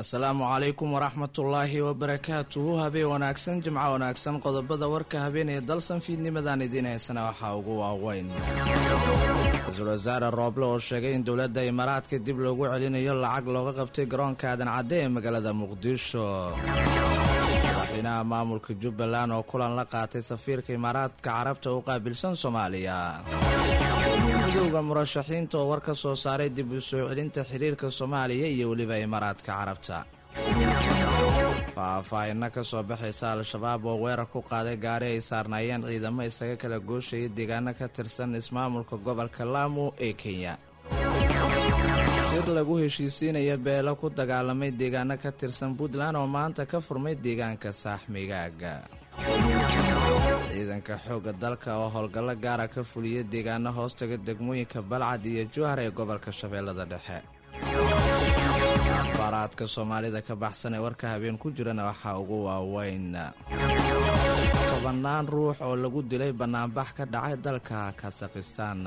asalaamu calaykum waraxmatullaahi wabarakaatuhu habeen wanaagsan jimco wanaagsan qodobada warka habeen ee dalsan fiidnimadan idiin haysana waxaa ugu waaweyn ra-iisul wasaare rooble oo sheegay in dowladda imaaraadka dib loogu celinayo lacag looga qabtay garoonka aadan cadde ee magaalada muqdisho madaxweynaha maamulka jubbaland oo kulan la qaatay safiirka imaaraadka carabta u qaabilsan soomaaliya midowda murashaxiinta oo war ka soo saaray dib u soo celinta xiriirka soomaaliya iyo weliba imaaraadka carabta faahfaahinna ka soo baxaysa al-shabaab oo weerar ku qaaday gaari ay saarnaayeen ciidamo isaga kala gooshaya deegaano ka tirsan ismaamulka gobolka laamu ee kenya shir lagu heshiisiinaya beelo ku dagaalamay deegaano ka tirsan puntland oo maanta ka furmay deegaanka saaxmigaaga ciidanka xoogga dalka oo howlgallo gaara ka fuliya deegaano hoostaga degmooyinka balcad iyo jowhar ee gobolka shabeellada dhexe akhbaaraadka soomaalida ka baxsan ee warka habeen ku jirana waxaa ugu waaweyn tobannaan ruux oo lagu dilay bannaanbax ka dhacay dalka kasakhistaan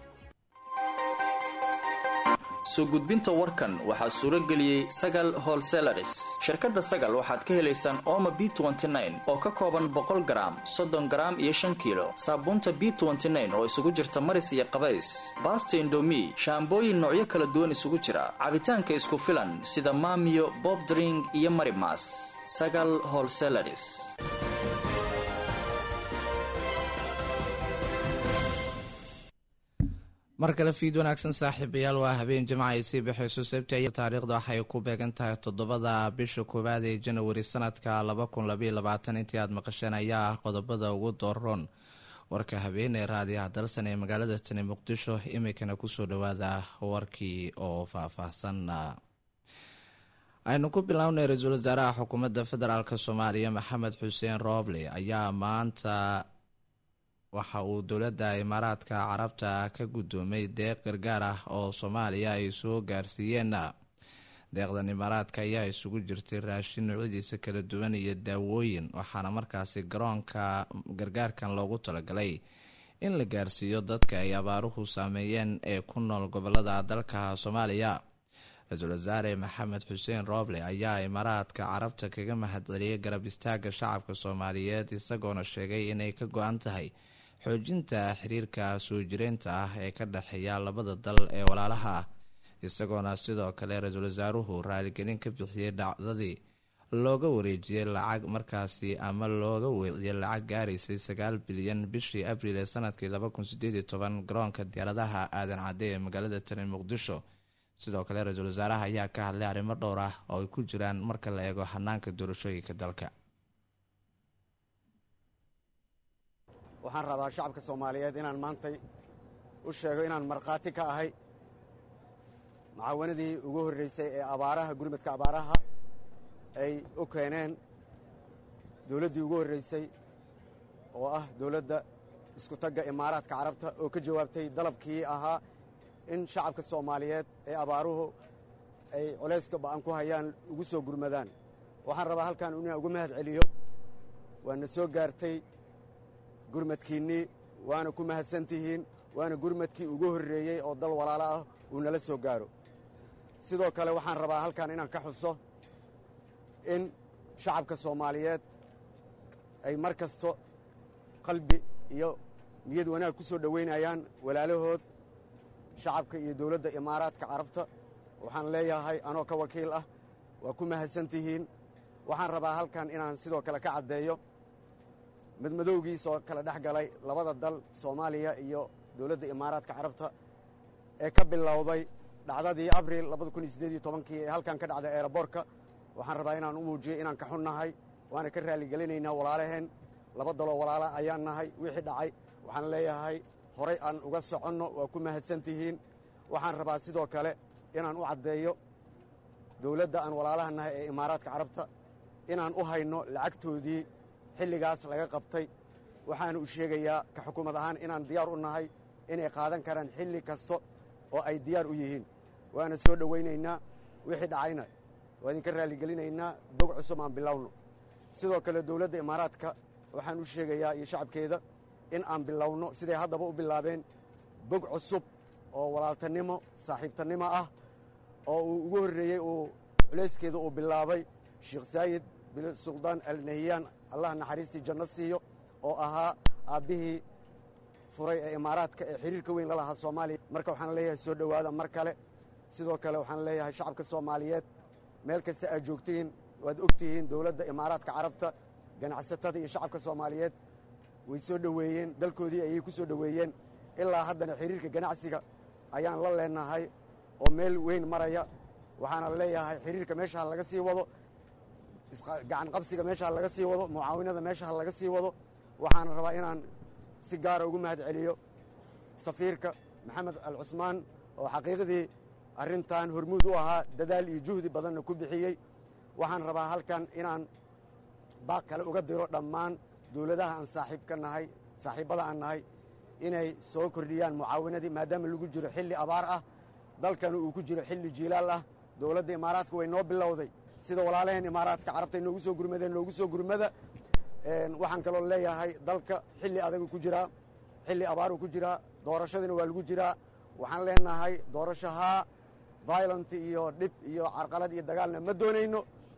soo gudbinta warkan waxaa suuro geliyey sagal holselaris shirkadda sagal waxaad ka helaysaan ooma b oo ka kooban boqol garaam soddon garaam iyo shan kiilo saabuunta b oo isugu jirta maris iyo qabays baasta indomi shaambooyin noocyo kala duwan isugu jira cabitaanka isku filan sida maamiyo bobdring iyo marimas sagal holselaris mar kale fiid wanaagsan saaxiibayaal waa habeen jimca ay sii baxayso sabti ay taariikhda waxay ku beegan tahay toddobada bisha koowaad ee janawari sanadka laba kun labaiyo labaatan intii aad maqasheen ayaa ah qodobada ugu dooron warka habeen ee raadiyaha dalsan ee magaalada tani muqdisho iminkana kusoo dhawaada warkii oo faahfaahsan aynu ku bilownay ra-iisul wasaaraha xukuumadda federaalk soomaaliya maxamed xuseen rooble ayaa maanta waxa uu dowladda imaaraadka carabta ka guddoomay deeq gargaar ah oo soomaaliya ay soo gaarsiiyeen deeqdan imaaraadka ayaa isugu jirtay raashin noocyadiisa kala duwan iyo daawooyin waxaana markaasi garoonka gargaarkan loogu talagalay in la gaarsiiyo dadka ay abaaruhu saameeyeen ee ku nool gobolada dalka soomaaliya ra-iisul wasaare maxamed xuseen rooble ayaa imaaraadka carabta kaga mahadceliyay garab istaaga shacabka soomaaliyeed isagoona sheegay inay ka go-an tahay xoojinta xiriirka soo jireynta ah ee ka dhexeeya labada dal ee walaalaha ah isagoona sidoo kale ra-iisul wasaaruhu raaligelin ka bixiyey dhacdadii looga wareejiyey lacag markaasi ama looga weeciyey lacag gaaraysay sagaal bilyan bishii abriil ee sanadkii laba kun sideed iyo toban garoonka diyaaradaha aadan cadde ee magaalada tani muqdisho sidoo kale ra-iisul wasaaraha ayaa ka hadlay arrimo dhowr ah oo ay ku jiraan marka la eego hanaanka doorashooyinka dalka waxaan rabaa shacabka soomaaliyeed inaan maantay u sheego inaan markhaati ka ahay mucaawanadii ugu horraysay ee abaaraha gurmadka abaaraha ay u keeneen dawladdii ugu horraysay oo ah dawladda isku tagga imaaraadka carabta oo ka jawaabtay dalabkii ahaa in shacabka soomaaliyeed ee abaaruhu ay culayska ba'an ku hayaan ugu soo gurmadaan waxaan rabaa halkaan inaan ugu mahad celiyo waana soo gaartay gurmadkiinnii waana ku mahadsan tihiin waana gurmadkii ugu horreeyey oo dal walaalo ah uu nala soo gaaro sidoo kale waxaan rabaa halkan inaan ka xuso in shacabka soomaaliyeed ay mar kasto qalbi iyo niyad wanaag ku soo dhowaynayaan walaalahood shacabka iyo dawladda imaaraadka carabta waxaan leeyahay anoo ka wakiil ah waa ku mahadsan tihiin waxaan rabaa halkan inaan sidoo kale ka caddeeyo madmadowgiisoo kala dhex galay labada dal soomaaliya iyo dawladda imaaraadka carabta ee ka bilowday dhacdadii abriil labada kun iyo siddeed iyo tobankii ee halkan ka dhacday eeraboorka waxaan rabaa inaan u muujiyo inaan ka xunnahay waana ka raalligelinaynaa walaalaheen laba daloo walaala ayaan nahay wixii dhacay waxaan leeyahay horay aan uga soconno waa ku mahadsan tihiin waxaan rabaa sidoo kale inaan u caddeeyo dawladda aan walaalaha nahay ee imaaraadka carabta inaan u hayno lacagtoodii xilligaas laga qabtay waxaana u sheegayaa ka xukuumad ahaan inaan diyaar u nahay inay qaadan karaan xilli kasta oo ay diyaar u yihiin waana soo dhowaynaynaa wixii dhacayna waa idinka raalligelinaynaa bog cusub aan bilowno sidoo kale dawladda imaaraadka waxaan u sheegayaa iyo shacabkeeda in aan bilowno siday haddaba u bilaabeen bog cusub oo walaaltanimo saaxiibtannimo ah oo uu ugu horreeyey uu culayskeeda uu bilaabay sheekh saayid bin suldaan al nahiyaan allah naxariistii janno siiyo oo ahaa aabbihii furay ee imaaraadka ee xiriirka weyn la lahaa soomaaliya marka waxaan leeyahay soo dhowaada mar kale sidoo kale waxaan leeyahay shacabka soomaaliyeed meel kasta aad joogtihiin waad og tihiin dowladda imaaraadka carabta ganacsatada iyo shacabka soomaaliyeed way soo dhoweeyeen dalkoodii ayay ku soo dhoweeyeen ilaa haddana xiriirka ganacsiga ayaan la leenahay oo meel weyn maraya waxaana leeyahay xiriirka meesha ha laga sii wado gacan qabsiga meesha ha laga sii wado mucaawinada meesha ha laga sii wado waxaana rabaa inaan si gaara ugu mahad celiyo safiirka maxamed al cusmaan oo xaqiiqdii arrintan hormuud u ahaa dadaal iyo juhdi badanna ku bixiyey waxaan rabaa halkan inaan baaq kale uga diro dhammaan dowladaha aan saaxiibka nahay saaxiibbada aan nahay inay soo kordhiyaan mucaawinadii maadaama lagu jiro xilli abaar ah dalkana uu ku jiro xilli jiilaal ah dowladda imaaraadka way noo bilowday sida walaalaheen imaaraadka carabtay noogu soo gurmadeen noogu soo gurmada waxaan kaloo leeyahay dalka xilli adagu ku jiraa xilli abaaruu ku jiraa doorashadina waa lagu jiraa waxaan leenahay doorashahaa violent iyo dhib iyo carqalad iyo dagaalna ma doonayno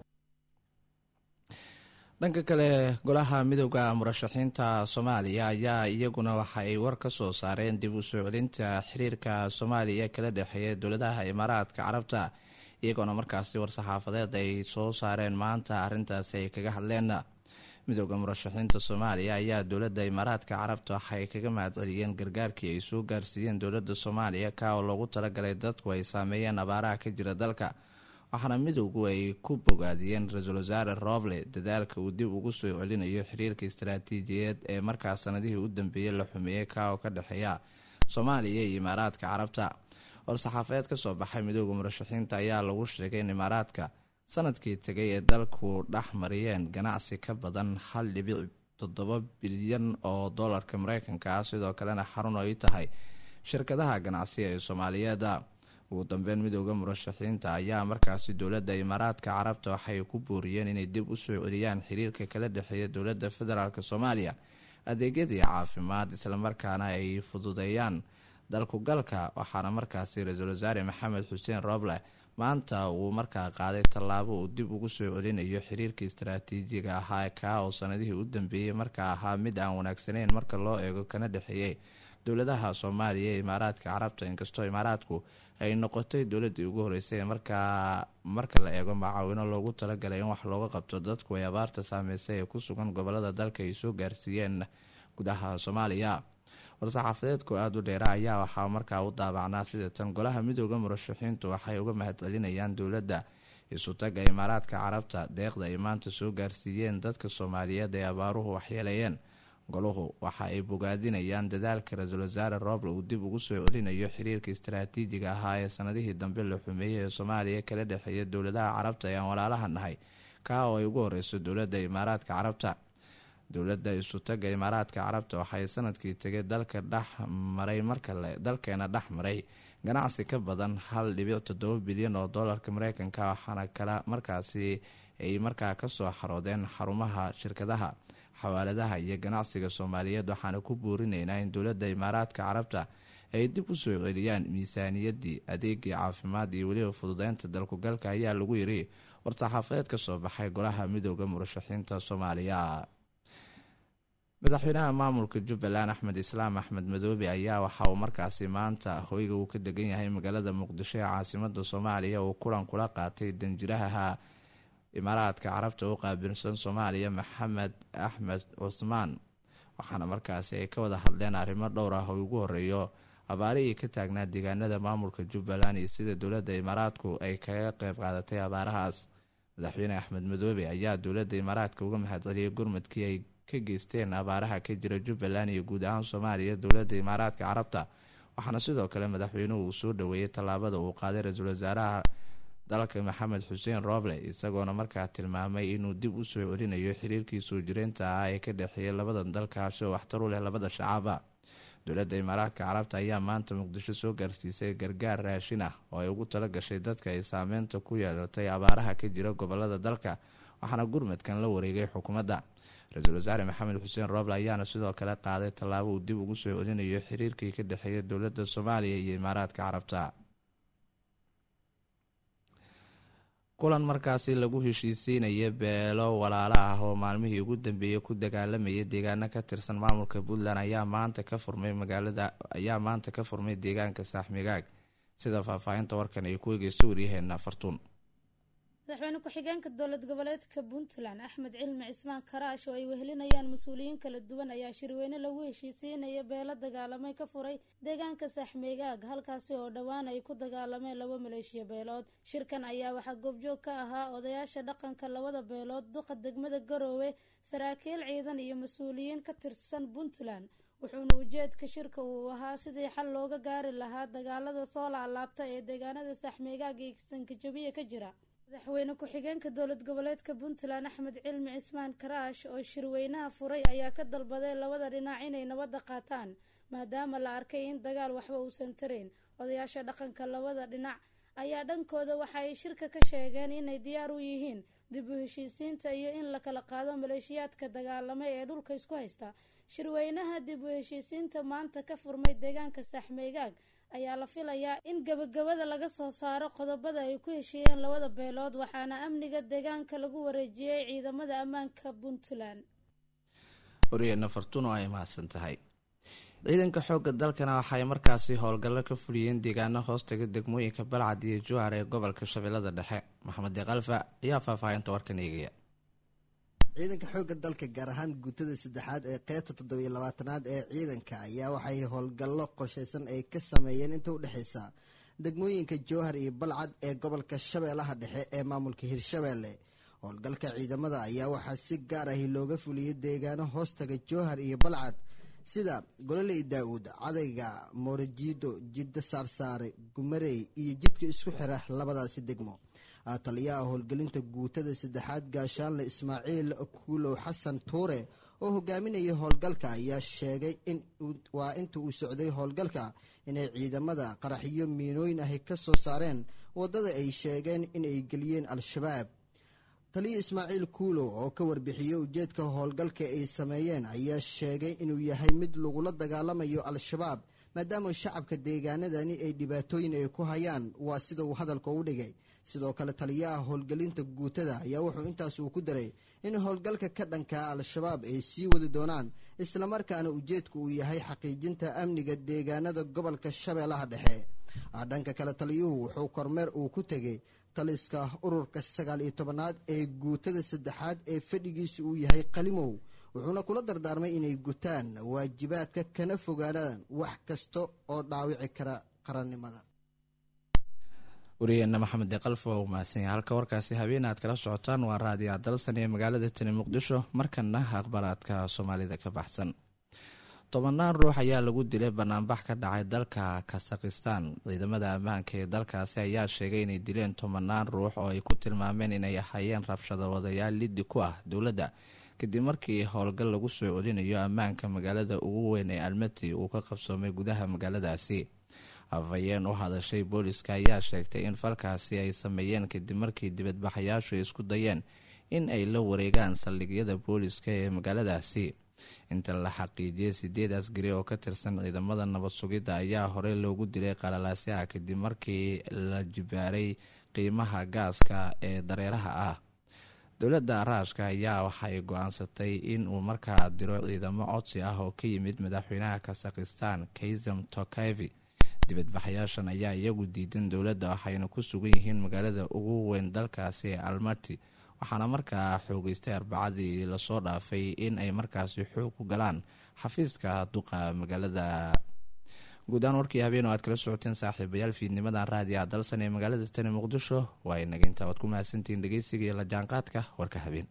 dhanka kale golaha midooda murashaxiinta soomaaliya ayaa iyaguna waxa ay war ka soo saareen dib u soo celinta xiriirka soomaaliya kala dhexeeya dowladaha imaaraadka carabta iyagoona markaasi war-saxaafadeed ay soo saareen maanta arrintaasi ay kaga hadleen midooda murashaxiinta soomaaliya ayaa dowladda imaaraadka carabta waxaay kaga mahadceliyeen gargaarkii ay soo gaarsiiyeen dowladda soomaaliya ka oo loogu talagalay dadku ay saameeyeen abaaraha ka jira dalka waxaana midowgu ay ku bogaadiyeen ra-iisul wasaare roble dadaalka uu dib ugu soo celinayo xiriirka istaraatiijiyeed ee markaas sanadihii u dambeeyey la xumeeyey ka oo ka dhexeeya soomaaliya iyo imaaraadka carabta war-saxaafadeed ka soo baxay midooda murashaxiinta ayaa lagu sheegay in imaaraadka sanadkii tegay ee dalku dhex mariyeen ganacsi ka badan hal dhibic toddoba bilyan oo dollarka mareykanka ah sidoo kalena xarun ay tahay shirkadaha ganacsiga ee soomaaliyeeda ugu dambeyn midooda murashaxiinta ayaa markaasi dowladda imaaraadka carabta waxay ku booriyeen inay dib u soo celiyaan xiriirka kala dhexeeya dowladda federaalk soomaaliya adeegyadii caafimaad islamarkaana ay fududeeyaan dalkugalka waxaana markaasi ra-iisul wasaare maxamed xuseen roble maanta uu markaa qaaday tallaabo uu dib ugu soo celinayo xiriirka istaraatiijiga ahaa kaa oo sanadihii u dambeeyey markaa ahaa mid aan wanaagsaneyn marka loo eego kana dhexeeyey dowladaha soomaaliya ee imaaraadka carabta inkastoo imaaraadku ay noqotay dowladii ugu horeysay markaa marka la eego macaawino loogu talagalay in wax looga qabto dadku ay abaarta saameysay ee ku sugan gobolada dalka ay soo gaarsiiyeen gudaha soomaaliya war-saxaafadeedku aada u dheera ayaa waxaa markaa u daabacnaa sida tan golaha midooda murashaxiintu waxay uga mahadcelinayaan dowladda isutaga imaaraadka carabta deeqda ay maanta soo gaarsiiyeen dadka soomaaliyeed ee abaaruhu waxyeeleeyeen goluhu waxa ay bogaadinayaan dadaalka ra-iisul wasaare rooble uu dib ugu soo celinayo xiriirka istaraatiijiga ahaa ee sanadihii dambe la xumeeyey ee soomaaliya kala dhexeeya dowladaha carabta ee aan walaalaha nahay kaa oo ay ugu horeyso dowladda imaaraadka carabta dowladda isutaga imaaraadka carabta waxay sanadkii tegay dalka dhex maray markale dalkeena dhex maray ganacsi ka badan hal dhibic toddoba bilyan oo doolarka mareykanka waxaana kale markaasi ay markaa kasoo xaroodeen xarumaha shirkadaha xawaaladaha iyo ganacsiga soomaaliyeed waxaana ku buurinaynaa in dowladda imaaraadka carabta ay dib u soo celiyaan miisaaniyadii adeegii caafimaad iyo weliba fududeynta dalkugalka ayaa lagu yiri war-saxaafadeed ka soo baxay golaha midooda murashaxiinta soomaaliya madaxweynaha maamulka jubbaland axmed islaam axmed madoobe ayaa waxa uu markaasi maanta hoyga uu ka degan yahay magaalada muqdisho ee caasimada soomaaliya uu kulan kula qaatay danjiraha imaaraadka carabta u qaabilsan soomaaliya maxamed axmed cusmaan waxaana markaasi ay ka wada hadleen arrimo dhowr ah oo ugu horeeyo abaarihii ka taagnaa deegaanada maamulka jubbaland iyo sida dowladda imaaraadku ay kaga qeyb qaadatay abaarahaas madaxweyne axmed madoobe ayaa dowladda imaaraadka uga mahadceliyay gurmadkii ay ka geysteen abaaraha ka jira jubbaland iyo guud ahaan soomaaliya dowladda imaaraadka carabta waxaana sidoo kale madaxweynuhu uu soo dhaweeyey tallaabada uu qaaday ra-iisul wasaaraha dalka maxamed xuseen roble isagoona markaa tilmaamay inuu dib u soo celinayo xiriirkii soo jireynta ah ee ka dhexeeyay labadan dalkaasi oo waxtar u leh labada shacaba dowladda imaaraadka carabta ayaa maanta muqdisho soo gaarsiisay gargaar raashin ah oo ay ugu tala gashay dadka ay saameynta ku yeelatay abaaraha ka jira gobolada dalka waxaana gurmadkan la wareegay xukuumadda ra-iisul wasaare maxamed xuseen roble ayaana sidoo kale qaaday tallaabo uu dib ugu soo celinayo xiriirkii ka dhexeeya dowladda soomaaliya iyo imaaraadka carabta kulan markaasi lagu heshiisiinaya beelo walaalo ah oo maalmihii ugu dambeeyey ku dagaalamayay deegaano ka tirsan maamulka puntland ayaa maanta ka furmay magaalada ayaa maanta ka furmay deegaanka saaxmigaag sida faahfaahinta warkan ay ku egeysto waryaheena fartuun madaxweyne ku-xigeenka dowlad goboleedka puntland axmed cilmi cismaan karaash oo ay wehelinayaan mas-uuliyiin kala duwan ayaa shirweyne lagu heshiisiinaya beelo dagaalamay ka furay deegaanka saaxmeegaag halkaasi oo dhowaan ay ku dagaalameen laba maleeshiya beelood shirkan ayaa waxaa goobjoog ka ahaa odayaasha dhaqanka labada beelood duqa degmada garoowe saraakiil ciidan iyo mas-uuliyiin ka tirsan puntland wuxuuna ujeedka shirka uu ahaa sidii xal looga gaari lahaa dagaalada soo laalaabta ee deegaanada saaxmeegaag iyo sankajabiya ka jira madaxweyne ku-xigeenka dowlad goboleedka puntland axmed cilmi cismaan karaash oo shirweynaha furay ayaa ka dalbaday labada dhinac inay nabadda qaataan maadaama la arkay in dagaal waxba uusan tarayn odayaasha dhaqanka labada dhinac ayaa dhankooda waxa ay shirka ka sheegeen inay diyaar u yihiin dib u heshiisiinta iyo in la kala qaado maleeshiyaadka dagaalamay ee dhulka isku haysta shirweynaha dib u heshiisiinta maanta ka furmay deegaanka saaxmeegaag ayaa la filayaa in gabagabada laga soo saaro qodobada ay ku heshiiyeen labada beelood waxaana amniga deegaanka lagu wareejiyey ciidamada ammaanka puntland waryaheena fartuun oo ay mahadsan tahay ciidanka xoogga dalkana waxaay markaasi howlgallo ka fuliyeen deegaano hoostaga degmooyinka balcad iyo juhar ee gobolka shabeellada dhexe maxamed deekalfa ayaa faahfaahinta warkan eegaya ciidanka xoogga dalka gaar ahaan guutada saddexaad ee qeybta toddobiyo labaatanaad ee ciidanka ayaa waxay howlgallo qorshaysan ay ka sameeyeen inta u dhexaysa degmooyinka jowhar iyo balcad ee gobolka shabeellaha dhexe ee maamulka hirshabeelle howlgalka ciidamada ayaa waxaa si gaar ahi looga fuliyey deegaano hoostaga jowhar iyo balcad sida gololey daa-uud cadayga moorajiido jiddo saarsaare gumarey iyo jidka isku xira labadaasi degmo taliyaha howlgelinta guutada saddexaad gaashaanle ismaaciil kuulow xasan tuure oo hogaaminaya howlgalka ayaa sheegay waa inta uu socday howlgalka inay ciidamada qaraxyo miinooyin ahi ka soo saareen waddada ay sheegeen inay geliyeen al-shabaab taliya ismaaciil kuulow oo ka warbixiyey ujeedka howlgalka ay sameeyeen ayaa sheegay inuu yahay mid lagula dagaalamayo al-shabaab maadaama shacabka deegaanadani ay dhibaatooyin ay ku hayaan waa sida uu hadalka u dhigay sidoo kale taliyaha howlgelinta guutada ayaa wuxuu intaas uu ku daray in howlgalka ka dhankaa al-shabaab ay sii wadi doonaan islamarkaana ujeedku uu yahay xaqiijinta amniga deegaanada gobolka shabeellaha dhexe dhanka kale taliyuhu wuxuu kormeer uu ku tegey taliska ururka sagaal iyo tobanaad ee guutada saddexaad ee fadhigiisa uu yahay qalimow wuxuuna kula dardaarmay inay gutaan waajibaadka kana fogaanaan wax kasta oo dhaawici kara qarannimada wariyeena maxamed deekalfa waa u mahadsanya halka warkaasi habeen aad kala socotaan waa raadiya dalsan ee magaalada tani muqdisho markana akhbaraadka soomaalida ka baxsan tobanaan ruux ayaa lagu dilay banaanbax ka dhacay dalka kasakhistan ciidamada ammaanka ee dalkaasi ayaa sheegay inay dileen tobanaan ruux oo ay ku tilmaameen inay ahayeen rabshado wadayaal liddi ku ah dowladda kadib markii howlgal lagu soo celinayo ammaanka magaalada ugu weyn ee almati uu ka qabsoomay gudaha magaaladaasi afhayeen u hadashay booliska ayaa sheegtay in falkaasi ay sameeyeen kadib markii dibadbaxayaashu ay isku dayeen in ay la wareegaan saldhigyada booliska ee magaaladaasi inta la xaqiijiyay sideed asgari oo ka tirsan ciidamada nabad sugidda ayaa horey loogu dilay qalalaasyaha kadib markii la jibaaray qiimaha gaaska ee dareeraha ah dowladda raashka ayaa waxay go-aansatay in uu markaa diro ciidamo codsi ah oo ka yimid madaxweynaha kasakhistan kaysam tokavi dibadbaxayaashan ayaa iyagu diidan dowladda waxayna ku sugan yihiin magaalada ugu weyn dalkaasi ee almati waxaana markaa xoogeystay arbacadii lasoo dhaafay in ay markaasi xoog ku galaan xafiiska duqa magaalada guudahaan warkii habeen oo aad kala socoteen saaxiibayaal fiidnimadan raadiyaha dalsan ee magaalada tani muqdisho waa inaginta waad ku mahadsantihiin dhegeysiga iyo la jaanqaadka warka habeen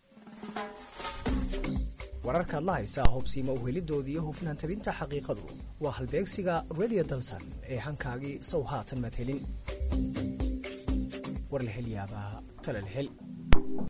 wararkaad la haysaa hubsiima uhelidooda iyo hufnaan tabinta xaqiiqadu waa halbeegsiga redio dalsan ee hankaagii sow haatan madhelin war la helyaabaa tala la hel